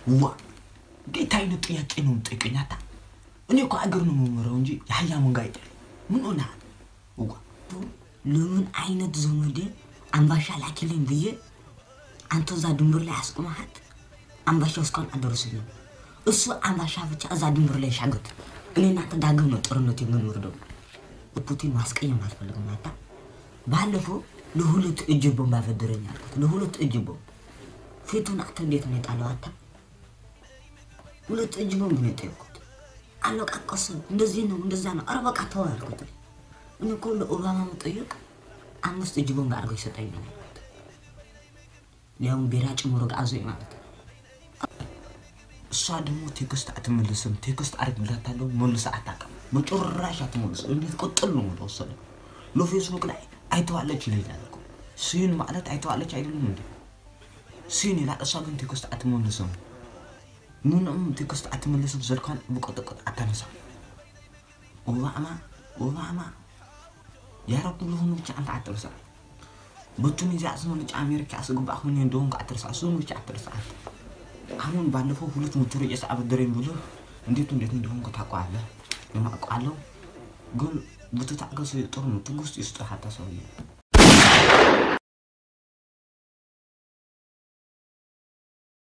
ዋ እንዴት አይነት ጥያቄ ነው የምጠይቀኝ? አታ እኔ እኮ አገር ነው የምመራው እንጂ የአህያ መንጋ አይደለም። ምን ሆነ? ዋ ለምን አይነት ዘመዴ አምባሻ ላኪልኝ ብዬ አንተ እዛ ድንበር ላይ አስቆመሃት። አምባሻው እስካሁን አልደረሰኝም። እሱ አምባሻ ብቻ እዛ ድንበር ላይ ሻገት። እኔ እናንተ ዳግም ነው ጦርነት የምንወርደው። ፑቲን ማስቀየም አልፈልግም። አታ ባለፈው ለሁለት እጅ ቦምብ አበድረኝ አልኩት። ለሁለት እጅ ቦምብ ፊቱን አተ እንዴት ነው የጣለው? አታ ሁለት እጅ ቦምብ ነው የጠየኩት። አለቃቀሱ እንደዚህ ነው እንደዛ ነው። ኧረ በቃ ተው አልኩት። እኔ እኮ ለኦባማ መጠየቅ አምስት እጅ ቦምብ አድርገው ይሰጠኛል አልኩት። ሊያውም ቢራ ጭምሮ ጋዞኝ ማለት ነው። እሷ ደግሞ ቴክስት አትመልስም። ቴክስት አድርግላታለሁ መልስ አታውቅም። በጭራሽ አትመልስም። እንዴት ቆጥል ነው ተወሰነ። ለፌስቡክ ላይ አይተዋለች ይለኛል እኮ ሲን ማለት አይተዋለች አይደለም እንዴ? ሲን ይላል። እሷ ግን ቴክስት አትመልስም። ምንም ቴክስት አትመልስም። ስልኳን ብቆጥቆጥ አታነሳም። ኦባማ ኦባማ ያረኩልህን ብቻ አንተ አትርሳ። በቱኒዚያ ስመልጭ አሜሪካ ስግባ አሁን እንደሆንኩ አትርሳ። እሱን ብቻ አትርሳ። አሁን ባለፈው ሁለት ሞተር ጭስ አበደረኝ ብሎ እንዴት እንዴት እንደሆንኩ ታውቀዋለህ። የማውቀዋለሁ ግን ብትታገስ ጥሩ ነው። ትዕግስት ይስጥህ። አታ ሰውዬ